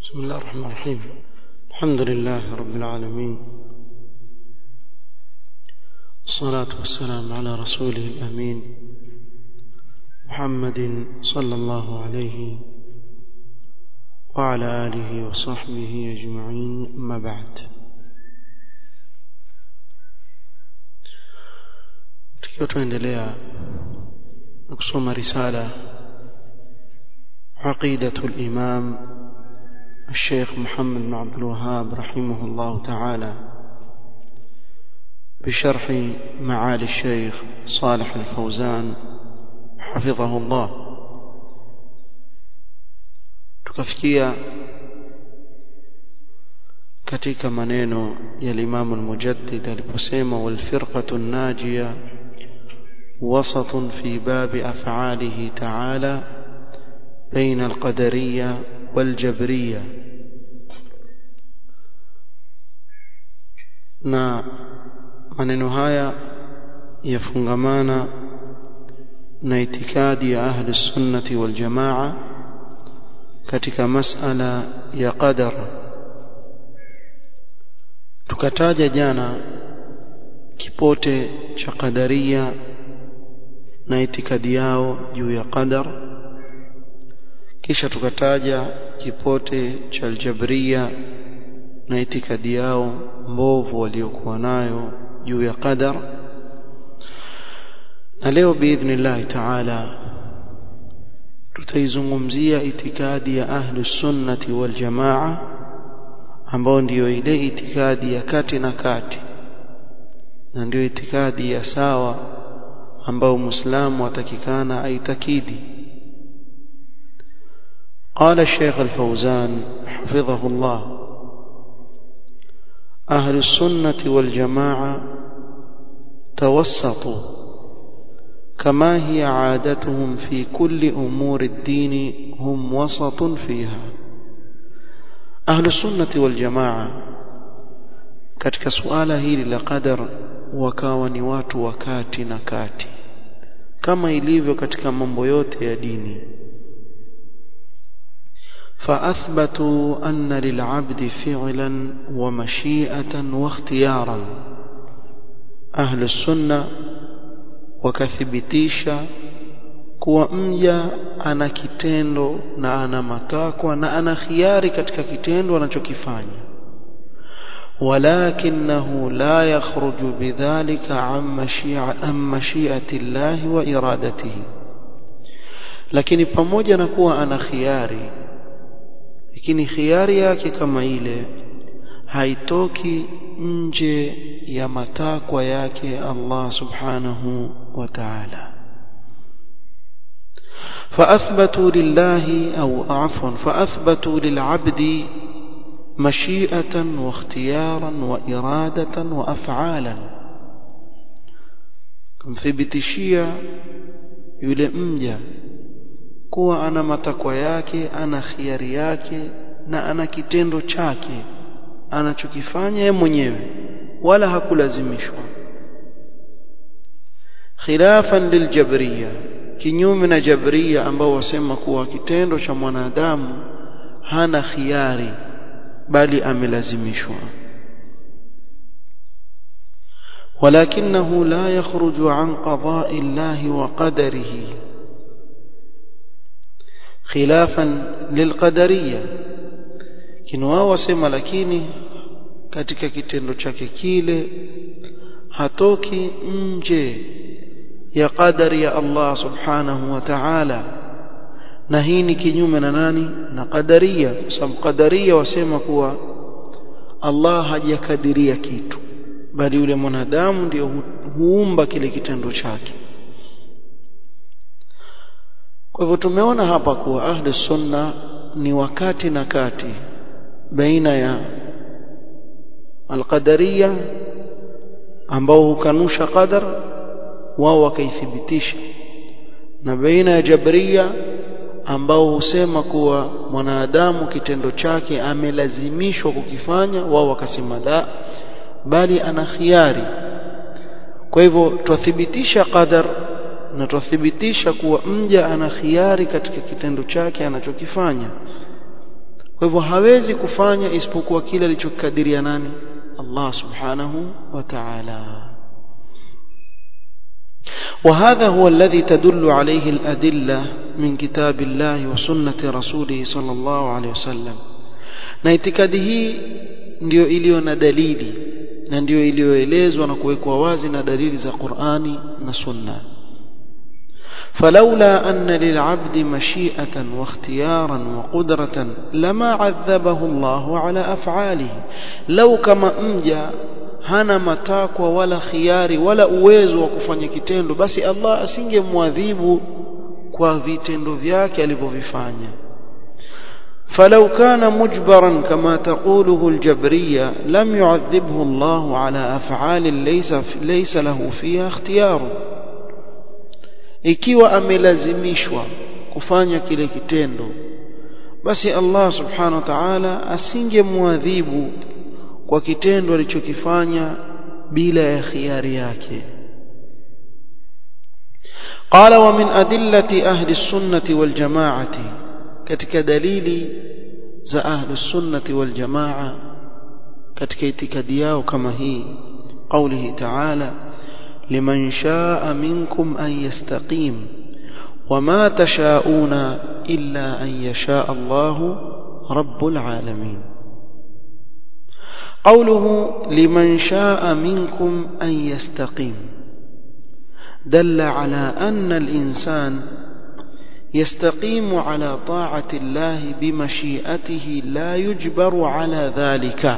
بسم الله الرحمن الرحيم الحمد لله رب العالمين الصلاة والسلام على رسوله الأمين محمد صلى الله عليه وعلى آله وصحبه أجمعين أما بعد tukiwa tuendelea kusoma risala عقيدة الإمام الشيخ محمد بن عبد الوهاب رحمه الله تعالى بشرح معالي الشيخ صالح الفوزان حفظه الله tukafikia katika maneno ya Imam al-Mujaddid aliposema wal firqatu an-najiya wasatun fi bab af'alihi ta'ala baina al-qadariyya wal jabriyya na maneno haya yafungamana na itikadi ya ahli sunnati wal jamaa katika masala ya qadar tukataja jana kipote cha qadaria na itikadi yao juu ya qadar kisha tukataja kipote cha aljabria na itikadi yao mbovu waliokuwa nayo juu ya qadar na leo biidhnillahi taala tutaizungumzia itikadi ya ahlu sunnati wal jamaa ambao ndiyo ile itikadi ya kati na kati na ndiyo itikadi ya sawa ambao muislamu atakikana aitakidi قال الشيخ الفوزان حفظه الله أهل السنة والجماعة توسطوا كما هي عادتهم في كل أمور الدين هم وسط فيها أهل السنة والجماعة katika suala hili la qadar wakawa ni watu wakati na kati kama ilivyo katika mambo yote ya dini فأثبتوا أن للعبد فعلا ومشيئة واختيارا أهل السنة wakathibitisha kuwa mja ana kitendo na ana matakwa na ana khiari katika kitendo anachokifanya ولكنه لا يخرج بذلك عن مشيئة, عن مشيئة الله وإرادته lakini pamoja na kuwa ana khiari lakini khiari yake kama ile haitoki nje ya matakwa yake Allah subhanahu wa ta'ala فأثبتوا لله أو عفوا فأثبتوا للعبد مشيئة واختيارا وإرادة وأفعالا kumthibitishia yule mja kuwa ana matakwa yake ana khiari yake na ana kitendo chake anachokifanya yeye mwenyewe wala hakulazimishwa khilafan liljabriya kinyume na jabriya ambao wasema kuwa kitendo cha mwanadamu hana khiari bali amelazimishwa ولكنه لا يخرج عن قضاء الله وقدره خلافا للقدريه kinao wasema lakini katika kitendo chake kile hatoki nje ya qadari ya Allah subhanahu wa ta'ala na hii ni kinyume na nani na qadaria sababu qadaria wasema kuwa Allah hajakadiria kitu bali yule mwanadamu ndio huumba kile kitendo chake kwa hivyo tumeona hapa kuwa ahli sunna ni wakati na kati baina ya alqadariya ambao hukanusha qadar wao wakaithibitisha na baina ya jabariya ambao husema kuwa mwanadamu kitendo chake amelazimishwa kukifanya wao wakasema la bali ana khiari kwa hivyo twathibitisha qadar na twathibitisha kuwa mja ana khiari katika kitendo chake anachokifanya kwa hivyo hawezi kufanya isipokuwa kile alichokadiria nani Allah subhanahu wa ta'ala وهذا هو الذي تدل عليه الأدلة من كتاب الله وسنة رسوله صلى الله عليه وسلم na itikadi hii ndio iliyo na dalili na ndio iliyoelezwa na kuwekwa wazi na dalili za Qur'ani na Sunna فلولا أن للعبد مشيئة واختيارا وقدرة لما عذبه الله على أفعاله لو كما أمجا hana matakwa wala khiari wala uwezo wa kufanya kitendo basi Allah asingemwadhibu kwa vitendo vyake alivyovifanya فلو كان مجبرا كما تقوله الجبرية لم يعذبه الله على أفعال ليس ليس له فيها اختيار ikiwa amelazimishwa kufanya kile kitendo basi Allah subhanahu wa ta'ala asingemwadhibu kwa kitendo alichokifanya bila ya khiari yake قال ومن أدلة أهل السنة والجماعة katika dalili za ahlu sunnati wal jamaa katika itikadi yao kama hii قوله تعالى لمن شاء منكم أن يستقيم وما تشاءون إلا أن يشاء الله رب العالمين قوله لمن شاء منكم أن يستقيم دل على أن الإنسان يستقيم على طاعة الله بمشيئته لا يجبر على ذلك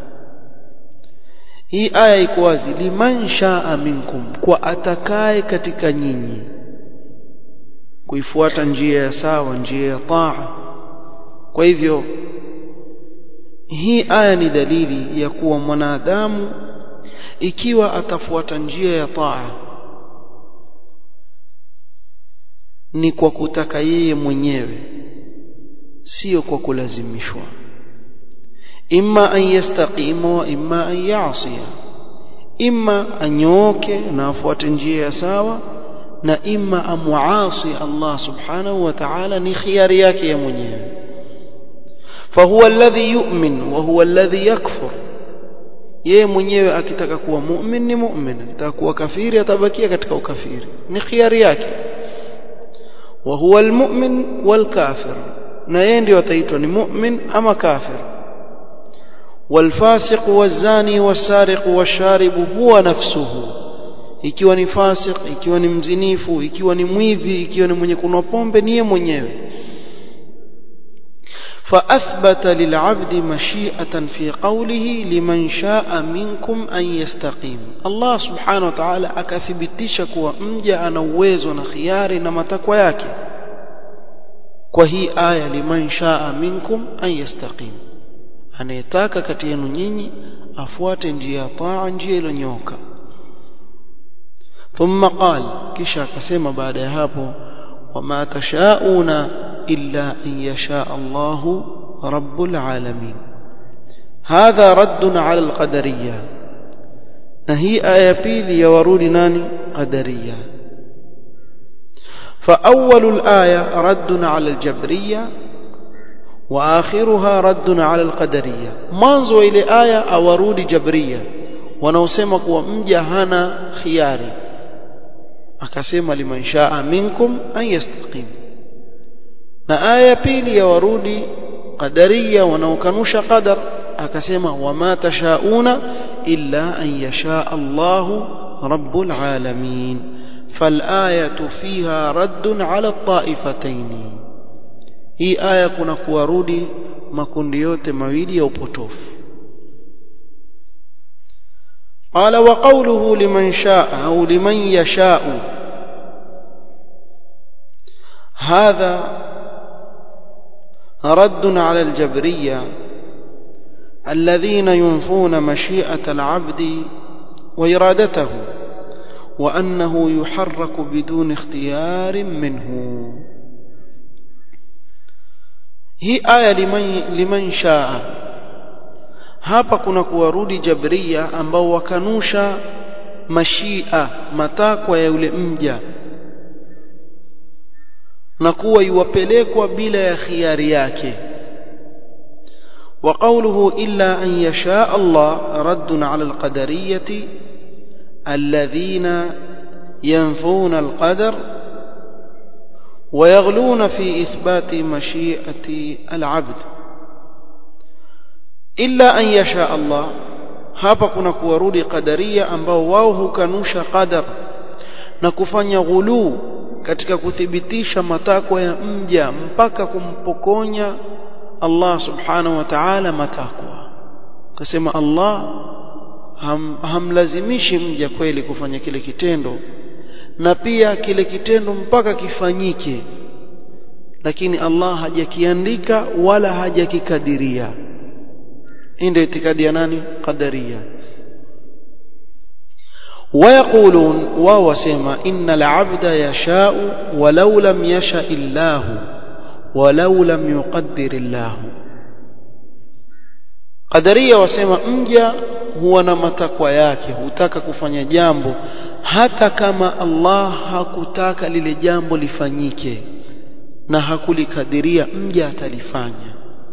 hii aya iko wazi liman shaa minkum kwa atakaye katika nyinyi kuifuata njia ya sawa njia ya taa kwa hivyo hii aya ni dalili ya kuwa mwanadamu ikiwa atafuata njia ya taa ni kwa kutaka yeye mwenyewe sio kwa kulazimishwa imma an yastaqima wa imma an ya'siya imma anyooke na afuate njia ya sawa na imma amuasi Allah subhanahu wa ta'ala ni khiari yake ya mwenyewe فهو الذي يؤمن وهو الذي يكفر yeye mwenyewe akitaka kuwa mu'min ni mu'min akitaka kuwa kafiri atabakia katika ukafiri ni khiari yake wa huwa almu'min walkafir na yeye ndio ataitwa ni mu'min ama kafir والفاسق والزاني والسارق والشارب هو نفسه ikiwa ni fasik ikiwa ni mzinifu ikiwa ni mwivi ikiwa ni mwenye kunwa pombe niye mwenyewe فأثبت للعبد مشيئة في قوله لمن شاء منكم أن يستقيم الله سبحانه وتعالى akathibitisha kuwa mja ana uwezo na khiari na matakwa yake kwa hii aya liman shaa minkum an yastaqim anayetaka kati yenu nyinyi afuate njia ya taa njia iliyonyoka ثم قال kisha akasema baada ya hapo wama tashauna illa an yasha Allah rabbul alamin hadha radd ala alqadariyya na hii aya pili ya warudi nani qadariyya فأول الآية رد على الجبرية وآخرها رد على القدرية منذ إلى آية أورود جبرية wanaosema kuwa mja hana khiari akasema liman shaa minkum an yastaqim na aya pili ya warudi qadariya wanaokanusha qadar akasema wama tashauna illa an yasha Allahu rabbul alamin فالآية فيها رد على الطائفتين hii aya kuna kuwarudi makundi yote mawili ya upotofu قال وقوله لمن شاء أو لمن يشاء هذا رد على الجبرية الذين ينفون مشيئة العبد وإرادته وأنه يحرك بدون اختيار منه hii aya liman, liman shaa hapa kuna kuwarudi jabria ambao wakanusha mashia matakwa ya yule mja na kuwa iwapelekwa bila ya khiari yake وقوله إلا أن يشاء الله رد على القدرية الذين ينفون القدر ويغلون في إثبات مشيئة العبد إلا أن يشاء الله hapa kuna kuwarudi qadaria ambao wao hukanusha qadar na kufanya ghuluu katika kuthibitisha matakwa ya mja mpaka kumpokonya Allah subhanahu wa ta'ala matakwa kasema Allah ham, hamlazimishi mja kweli kufanya kile kitendo na pia kile kitendo mpaka kifanyike lakini Allah hajakiandika wala hajakikadiria hii ndio itikadi ya nani qadaria ويقولون وهو سيما إن العبد يشاء ولو لم يشاء الله ولو لم يقدر الله قدرية وسيما مجا huwa na matakwa yake hutaka kufanya jambo hata kama Allah hakutaka lile jambo lifanyike na hakulikadiria mja atalifanya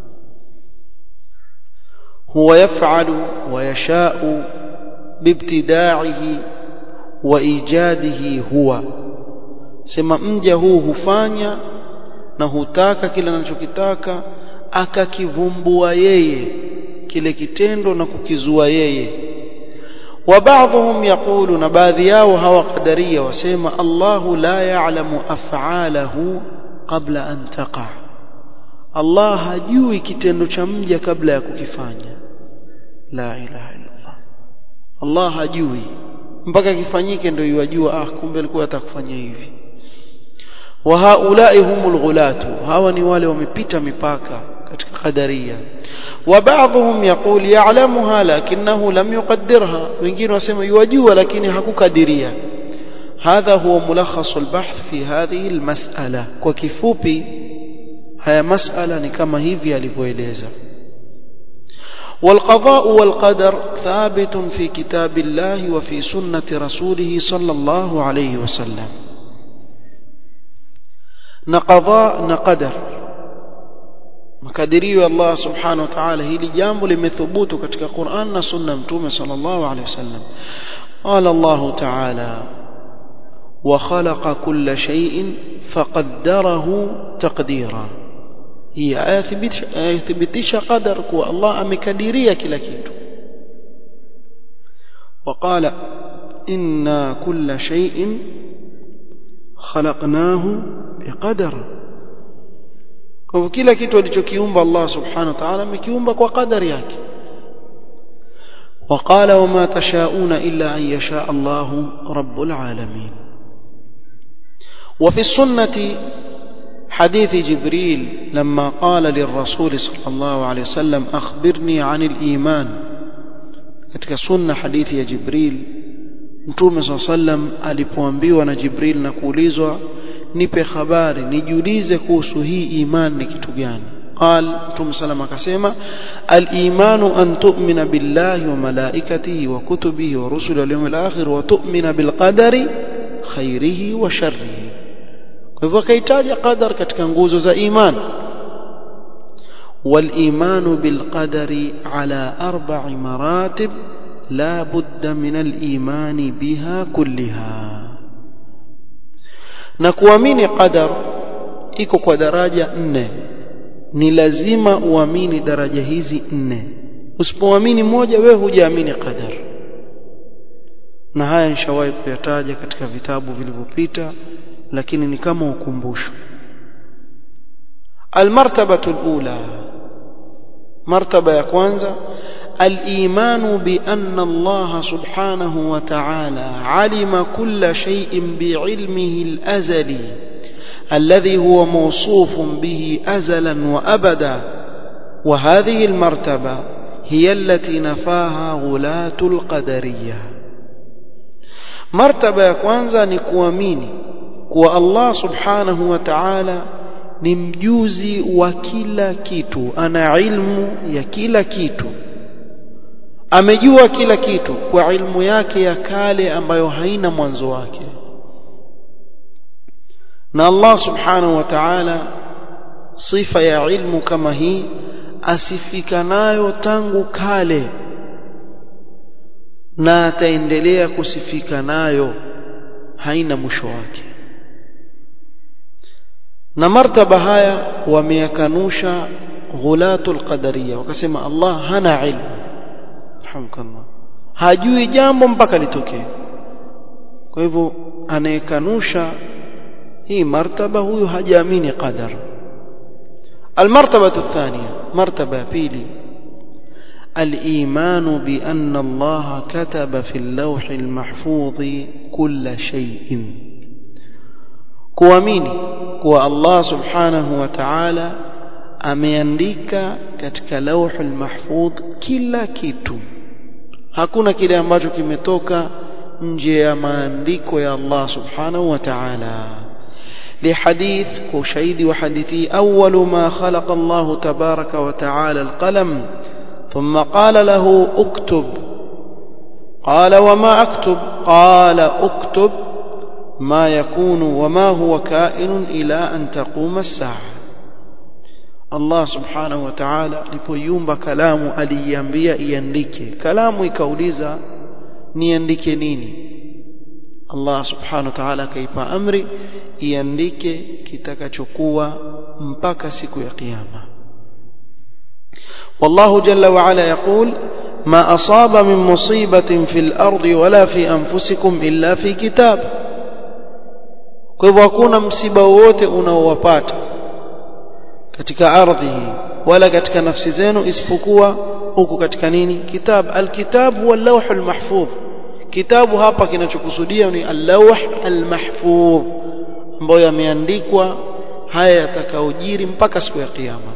huwa yafalu wa yashau bibtidaihi wa ijadihi huwa sema mja huu hufanya na hutaka kile anachokitaka akakivumbua yeye kile kitendo na kukizua yeye wa baadhum yaqulu na baadhi yao hawa qadaria wasema Allahu la ya'lamu af'alahu qabla an taqa Allah hajui kitendo cha mja kabla ya kukifanya la ilaha illallah Allah hajui mpaka kifanyike ndio yajua ah kumbe alikuwa atakufanya hivi wa haulai humul ghulatu hawa ni wale wamepita mipaka katika qadaria wa baadhum yaqul ya'lamuha lakinahu lam yuqaddirha wengine wasema yajua lakini hakukadiria hadha huwa mulakhas albahth fi hadhihi almas'ala kwa kifupi haya mas'ala ni kama hivi alivyoeleza والقضاء والقدر ثابت في كتاب الله وفي سنة رسوله صلى الله عليه وسلم نقضاء نقدر makadirio ya Allah subhanahu wa ta'ala hili jambo limethubutu katika Qur'an na sunna mtume sallallahu alayhi wasallam qala Allah ta'ala wa khalaqa kulla shay'in faqaddarahu taqdira hii aya thibitisha qadar kuwa Allah amekadiria kila kitu وقال إنا كل شيء خلقناه بقدر kwa hivyo kila kitu alichokiumba Allah subhanahu wa ta'ala amekiumba kwa kadari yake وقال وما تشاءون إلا أن يشاء الله رب العالمين وفي السنة حديث جبريل لما قال للرسول صلى الله عليه وسلم أخبرني عن الإيمان katika sunna hadithi ya Jibril Mtume صلى الله عليه وسلم alipoambiwa na Jibril na kuulizwa nipe habari nijiulize kuhusu hii iman ni kitu gani قال متوم سلام akasema al-iman an tu'mina billahi wa malaikatihi wa kutubihi wa rusulihi wal yawmil akhir wa tu'mina bil qadari khairihi wa sharrihi kwa hivyo kaitaja qadar katika nguzo za iman والإيمان بالقدر على أربع مراتب لا بد من الإيمان بها كلها na kuamini qadar iko kwa daraja nne ni lazima uamini daraja hizi nne usipoamini moja wewe hujaamini qadar na haya nishawahi kuyataja katika vitabu vilivyopita lakini ni kama ukumbusho almartabatu alula martaba ya kwanza الإيمان بأن الله سبحانه وتعالى علم كل شيء بعلمه الأزلي الذي هو موصوف به أزلا وأبدا وهذه المرتبة هي التي نفاها غلاة القدرية مرتبة كوانزا نكواميني كو الله سبحانه وتعالى ni mjuzi wa kila kitu ana ilmu ya kila kitu amejua kila kitu kwa ilmu yake ya kale ambayo haina mwanzo wake na Allah subhanahu wa ta'ala sifa ya ilmu kama hii asifika nayo tangu kale na ataendelea kusifika nayo haina mwisho wake na martaba haya wameyakanusha ghulatul qadariya wakasema Allah hana ilmu rahmukallah hajui jambo mpaka litokee kwa hivyo anayekanusha hii martaba huyu hajaamini qadar المرتبة الثانية مرتبة بيلي الإيمان بأن الله كتب في اللوح المحفوظ كل شيء kuamini kuwa Allah subhanahu wa ta'ala ameandika katika lauhul mahfudh kila kitu hakuna kile ambacho kimetoka nje ya maandiko ya Allah subhanahu wa ta'ala لحديث وشهيد وحديثي أول ما خلق الله تبارك وتعالى القلم ثم قال له اكتب قال وما أكتب قال اكتب ما يكون وما هو كائن إلى أن تقوم الساعة الله سبحانه وتعالى alipoiumba kalamu aliiambia iandike kalamu ikauliza niandike nini Allah subhanahu wa ta'ala akaipa amri iandike kitakachokuwa mpaka siku ya kiyama والله جل وعلا يقول ما أصاب من مصيبة في الأرض ولا في أنفسكم إلا في كتاب kwa hivyo hakuna msiba wowote unaowapata katika ardhi hii wala katika nafsi zenu isipokuwa huko katika nini kitab alkitab huwa lawh almahfudh kitabu hapa kinachokusudia ni al-lawh al-mahfudh ambayo yameandikwa haya yatakaojiri mpaka siku ya kiyama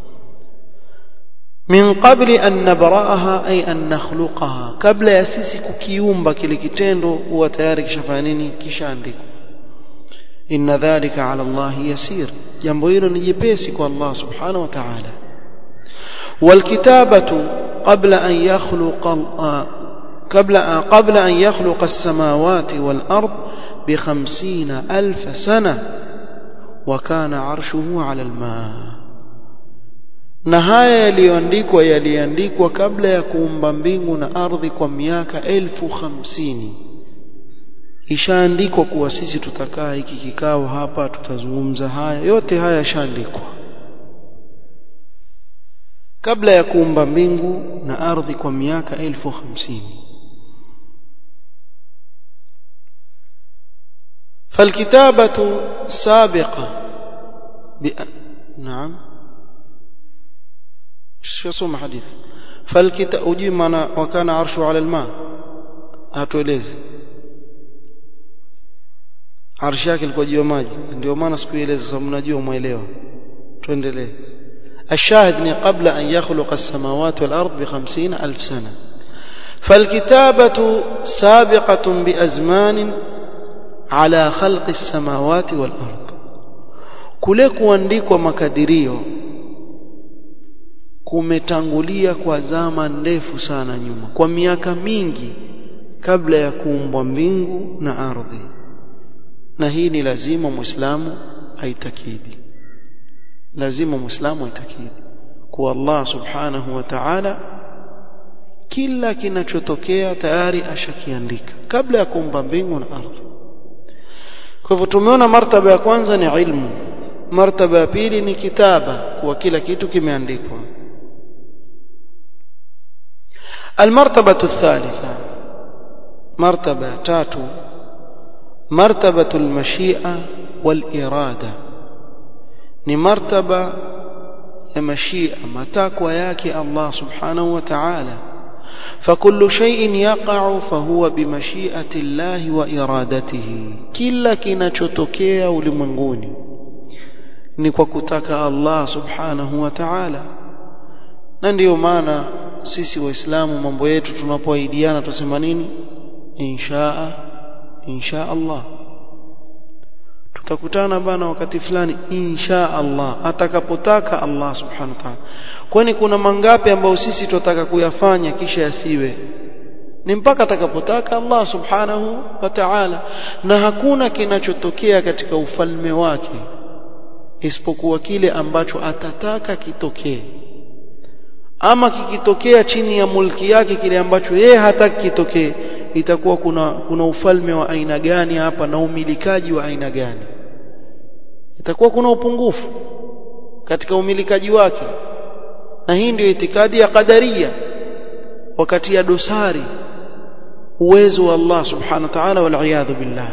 min qabli an nabraaha ay an nakhluqaha kabla ya sisi kukiumba kile kitendo huwa tayari kishafanya nini kishaandikwa inna dhalika ala Allah yasir jambo hilo ni jepesi kwa Allah subhanahu wa ta'ala والكتابة قبل أن يخلق قبل قبل أن يخلق السماوات والأرض بخمسين ألف سنة وكان عرشه على الماء na haya yaliyoandikwa yaliandikwa kabla ya kuumba mbingu na ardhi kwa miaka elfu hamsini ishaandikwa kuwa sisi tutakaa hiki kikao hapa tutazungumza haya yote haya yashaandikwa kabla ya kuumba mbingu na ardhi kwa miaka elfu hamsini فالكتابة سابقة بأ... نعم شو اسم حديث فالكتاب أجيب معنا وكان عرشه على الماء hatuelezi arshi yake ilikuwa juu ya maji ndio maana sikueleza sababu mnajua mwelewa tuendelee الشاهد ni قبل أن يخلق السماوات والأرض بخمسين ألف سنة فالكتابة سابقة بأزمان على خلق السماوات والأرض kule kuandikwa makadirio kumetangulia kwa zama ndefu sana nyuma kwa miaka mingi kabla ya kuumbwa mbingu na ardhi na hii ni lazima muislamu aitakidi lazima muislamu aitakidi kuwa Allah subhanahu wa ta'ala kila kinachotokea tayari ashakiandika kabla ya kuumba mbingu na ardhi kwa hivyo tumeona martaba ya kwanza ni ilmu martaba ya pili ni kitaba kuwa kila kitu kimeandikwa المرتبة الثالثة مرتبة تاتو مرتبة المشيئة والإرادة ni martaba ya mashia matakwa yake Allah subhanahu wa ta'ala فكل شيء يقع فهو بمشيئة الله وإرادته kila kinachotokea ulimwenguni ni kwa kutaka Allah subhanahu wa ta'ala na ndiyo maana sisi waislamu mambo yetu tunapoahidiana tusema nini inshaa insha Allah tutakutana bana wakati fulani insha Allah atakapotaka Allah subhanahu wa ta'ala kwani kuna mangapi ambayo sisi tutataka kuyafanya kisha yasiwe ni mpaka atakapotaka Allah subhanahu wa ta'ala na hakuna kinachotokea katika ufalme wake isipokuwa kile ambacho atataka kitokee ama kikitokea chini ya mulki yake kile ambacho yeye hataki kitokee itakuwa kuna kuna ufalme wa aina gani hapa na umilikaji wa aina gani itakuwa kuna upungufu katika umilikaji wake na hii ndio itikadi ya qadaria wakati ya dosari uwezo wa Allah subhanahu wa ta'ala wal billah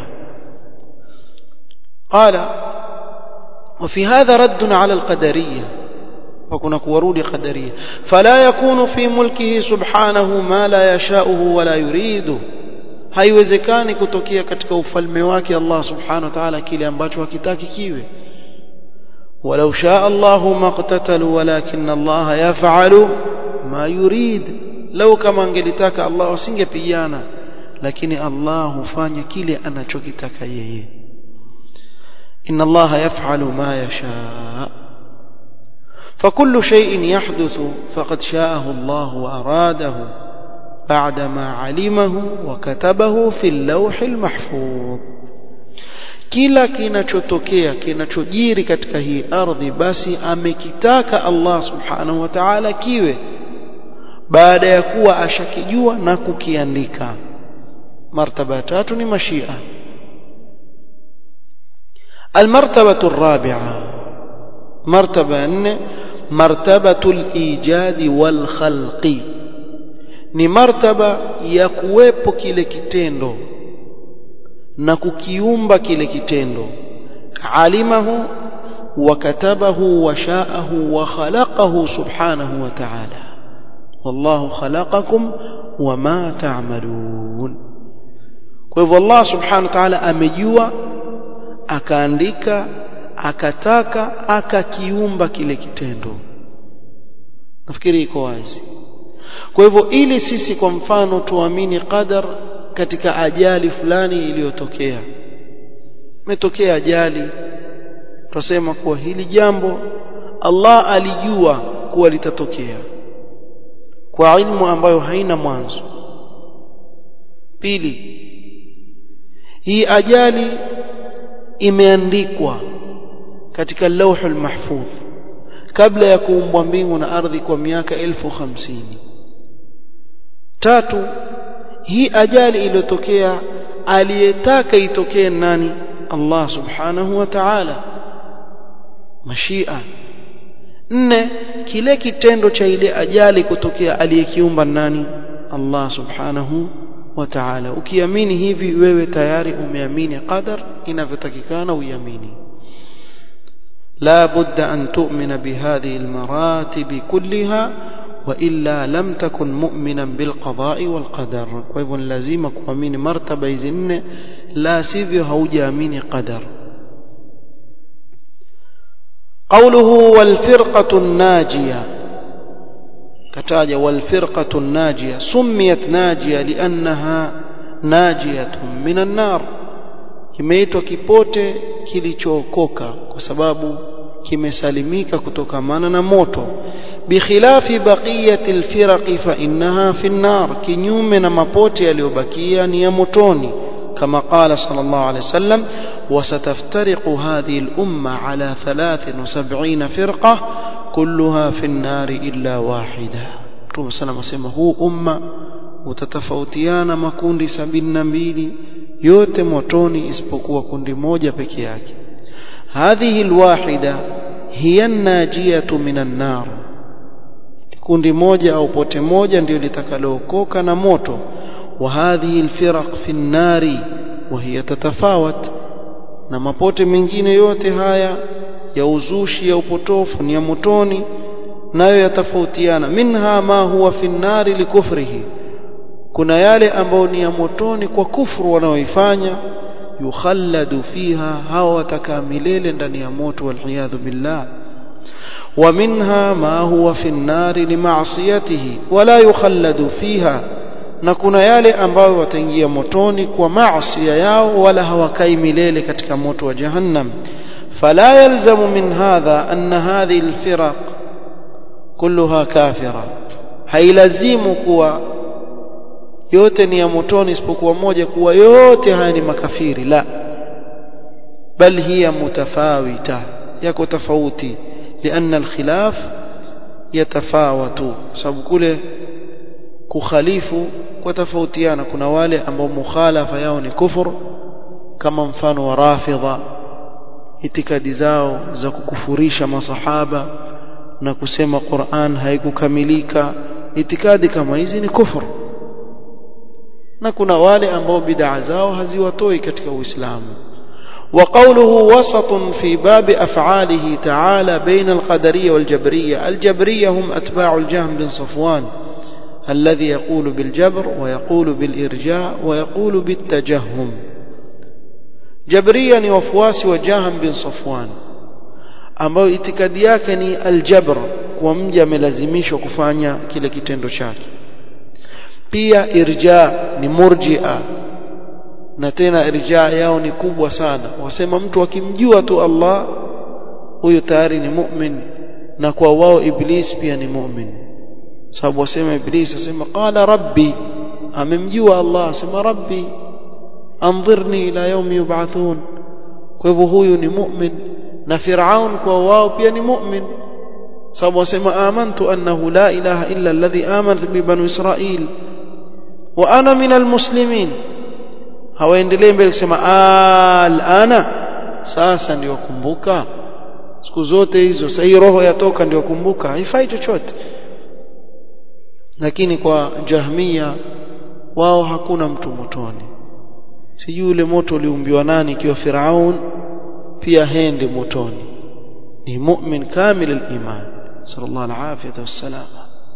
قال وفي هذا رد على القدريه وكنا كورود قدريه فلا يكون في ملكه سبحانه ما لا يشاءه ولا يريده haiwezekani kutokea katika ufalme wake Allah subhanahu wa ta'ala kile ambacho hakitaki kiwe walau shaa Allahu maqtatalu walakin Allah yaf'alu ma yurid lau kama angelitaka Allah asingepigana lakini Allah hufanya kile anachokitaka yeye inna Allah yaf'alu ma yasha فكل شيء يحدث فقد شاءه الله وأراده بعدما علمه وكتبه في اللوح المحفوظ kila kinachotokea kinachojiri katika hii ardhi basi amekitaka Allah subhanahu wa ta'ala kiwe baada ya kuwa ashakijua na kukiandika martaba tatu ni mashia almartabatu الرابعه مرتبه 4 مرتبه الايجاد والخلق ni martaba ya kuwepo kile kitendo na kukiumba kile kitendo alimahu wa katabahu wa sha'ahu wa khalaqahu subhanahu wa ta'ala wallahu khalaqakum wama ta'malun kwa hivyo Allah subhanahu wa ta'ala amejua akaandika akataka akakiumba kile kitendo nafikiri iko wazi kwa hivyo ili sisi kwa mfano tuamini qadar katika ajali fulani iliyotokea imetokea ajali tutasema kuwa hili jambo Allah alijua kuwa litatokea kwa ilmu ambayo haina mwanzo pili hii ajali imeandikwa katika lauhul mahfudh kabla ya kuumbwa mbingu na ardhi kwa miaka elfu hamsini tatu hii ajali iliyotokea aliyetaka itokee nani Allah subhanahu wa ta'ala mashia nne kile kitendo cha ile ajali kutokea aliyekiumba nani Allah subhanahu wa ta'ala ukiamini hivi wewe tayari umeamini qadar inavyotakikana uiamini لا بد أن تؤمن بهذه المراتب كلها وإلا لم تكن مؤمنا بالقضاء والقدر وإذن لازم كوامين مرتبة إذن لا سيفي هوجامين قدر قوله والفرقة الناجية كتاج والفرقة الناجية سميت ناجية لأنها ناجية من النار kimeitwa kipote kilichookoka kwa sababu kimesalimika kutokamana na moto bikhilafi baqiyati alfiraqi fa innaha fi an-nar kinyume na mapote yaliyobakia ni ya motoni كما قال صلى الله عليه وسلم وستفترق هذه الأمة على 73 فرقة كلها في النار إلا واحدة رسول صلى الله عليه وسلم هو أمة وتتفوتيان مكوندي سبين نبيلي yote motoni isipokuwa kundi moja peke yake hadhihi alwahida hiya najiyatu minan nar kundi moja au pote moja ndio litakalookoka na moto wa hadhihi alfiraq fi an-nari wa hiya tatafawat na mapote mengine yote haya ya uzushi ya upotofu ni ya motoni nayo yatafautiana minha ma huwa fi an-nari likufrihi kuna yale ambayo ni ya motoni kwa kufuru wanaoifanya yukhalladu fiha hawa watakaa milele ndani ya moto waliyadhu billah wa minha ma huwa fi nnari limaasiyatihi wala yukhalladu fiha na kuna yale ambayo wataingia motoni kwa maasi yao wala hawakai milele katika moto wa jahannam fala yalzamu min hadha anna hadhihi alfiraq kulluha kafira hailazimu kuwa yote ni ya motoni isipokuwa moja kuwa yote haya ni makafiri la bal hiya mutafawita yako tofauti لأن الخلاف yatafawatu sababu kule kukhalifu kwa tofautiana kuna wale ambao mukhalafa yao ni kufur kama mfano wa rafidha itikadi zao za kukufurisha masahaba na kusema Qur'an haikukamilika itikadi kama hizi ni kufur na kuna wale ambao bid'a zao haziwatoi katika Uislamu وقوله وسط في باب أفعاله تعالى بين القدرية والجبرية الجبرية هم أتباع الجهم بن صفوان الذي يقول بالجبر ويقول بالإرجاء ويقول بالتجهم جبريا وفواس وجهم بن صفوان ambao itikadi yake ni aljabr kwa mja amelazimishwa kufanya kile kitendo chake pia irja ni murjia na tena irja yao ni kubwa sana wasema mtu akimjua tu Allah huyo tayari ni mu'min na kwa wao iblis pia ni mu'min sababu wasema iblis asema qala rabbi amemjua Allah asema rabbi anzirni ila yawmi yub'athun kwa hivyo huyu ni mu'min na Firaun kwa wao pia ni mu'min sababu wasema amantu annahu la ilaha illa alladhi amanat bi banu israil wa ana min almuslimin hawaendelee mbele kusema alana sasa ndio kumbuka siku zote hizo sasa hii roho yatoka ndio kumbuka haifai chochote lakini kwa jahmia wao hakuna mtu motoni sijui ule moto uliumbiwa nani ikiwa Firaun pia hende motoni ni mu'min kamil al-iman sallallahu alayhi wasallam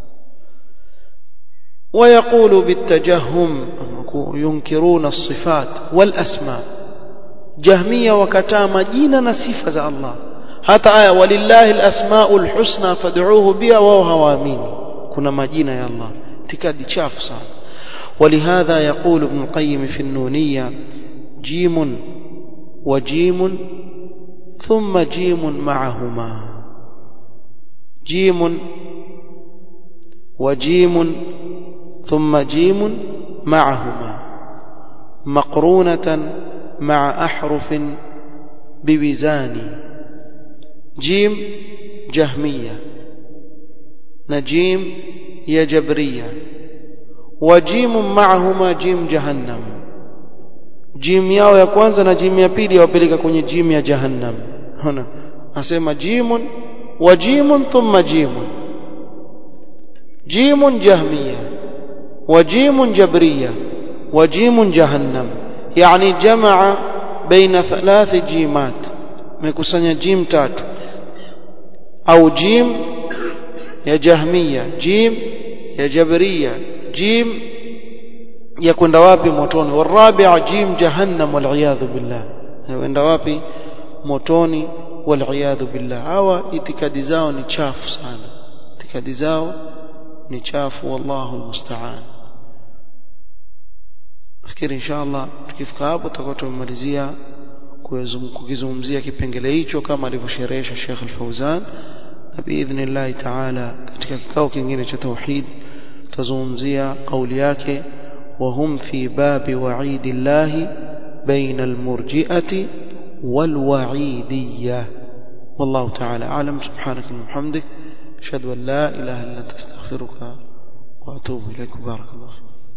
ويقول بالتجهم ينكرون الصفات والأسماء جهمية وكتا مجينا نصفة الله حتى آية ولله الأسماء الحسنى فادعوه بها وهو هوامين كنا مجينا يا الله تكاد شاف صار ولهذا يقول ابن القيم في النونية جيم وجيم ثم جيم معهما جيم وجيم ثم جيم معهما مقرونة مع أحرف بوزان جيم جهمية نجيم يا جبرية وجيم معهما جيم جهنم جيم yao ya kwanza na jim ya pili wapeleka kwenye jim ya jahannam hona asema jimun wa jimun thumma jimun jimun jahmiya wa jimun jabriya wa jimun jahannam yani jamaa baina thalath jimat mekusanya jim tatu au jim ya jahmiya jim ya jabriya jim ya kwenda wapi motoni warabi'a jim jahannam wal billah yaenda wapi motoni wal billah hawa itikadi zao ni chafu sana itikadi zao ni chafu wallahu almusta'an nafikiri inshallah tukifika hapo tutakuwa tumemalizia kukizungumzia kipengele hicho kama alivyosherehesha Sheikh Al-Fauzan na biidhnillah ta'ala katika kikao kingine cha tauhid tutazungumzia kauli yake وهم في باب وعيد الله بين المرجئة والوعيدية والله تعالى أعلم سبحانك اللهم وبحمدك أشهد أن لا إله إلا أنت أستغفرك وأتوب إليك بارك الله فيك